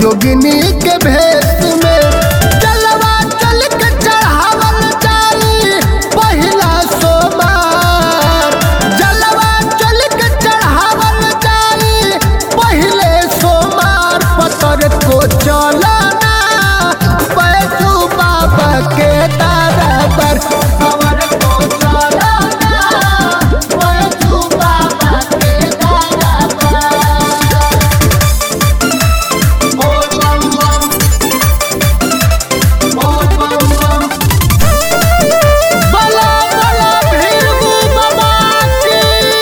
जोगिनी के भेष में जलवा चल के चढ़ावल जाई पहिला सोमार जलवा चल के चढ़ावल जाई पहिले सोमार पतर को चलना बैठू बाबा के दरबार खबर को चलना बैठू बाबा के दरबार बोल बम बम बोल बम बम बला बला भीरू बाबा की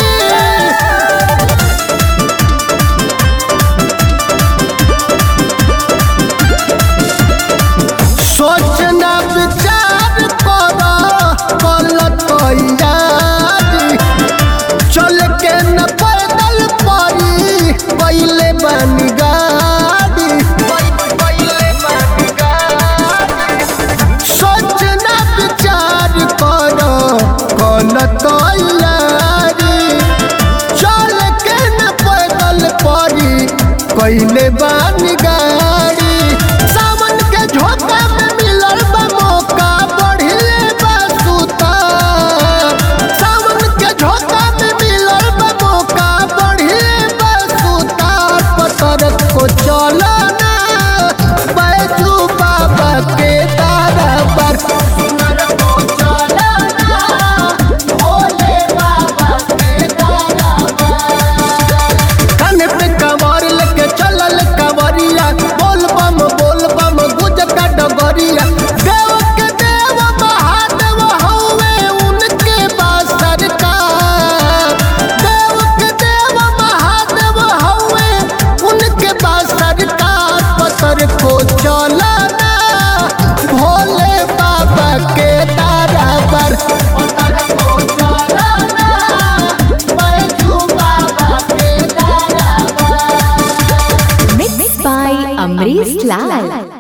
सोचना विचार करो कल तैयारी चल के न पैदल पड़ी पहले बन गाड़ी पहले बन गाड़ी सोचना विचार करो कल तैयारी चल के न पैदल पड़ी पहले बन गाड़ी सावन के झोंका में मिलल बा मौका बढ़िले बा सुतार सावन के झोंका में मिलल बा मौका बढ़िले बा सुतार पतर को चलना बैठू बाबा के दरबार सुनर को चलना भोले बाबा के दरबार कान्हे पे कमर लेके चलल कवरिया बोल बम बोल बम गुज का डगरिया देव के देव महादेव हौवे उनके पास सरकार देव के देव महादेव हौवे उनके पास सरकार पतर को चलना भोले बाबा के दरबार पतर को चलना बैठू बाबा के दरबार Mixed by Amrish Lal.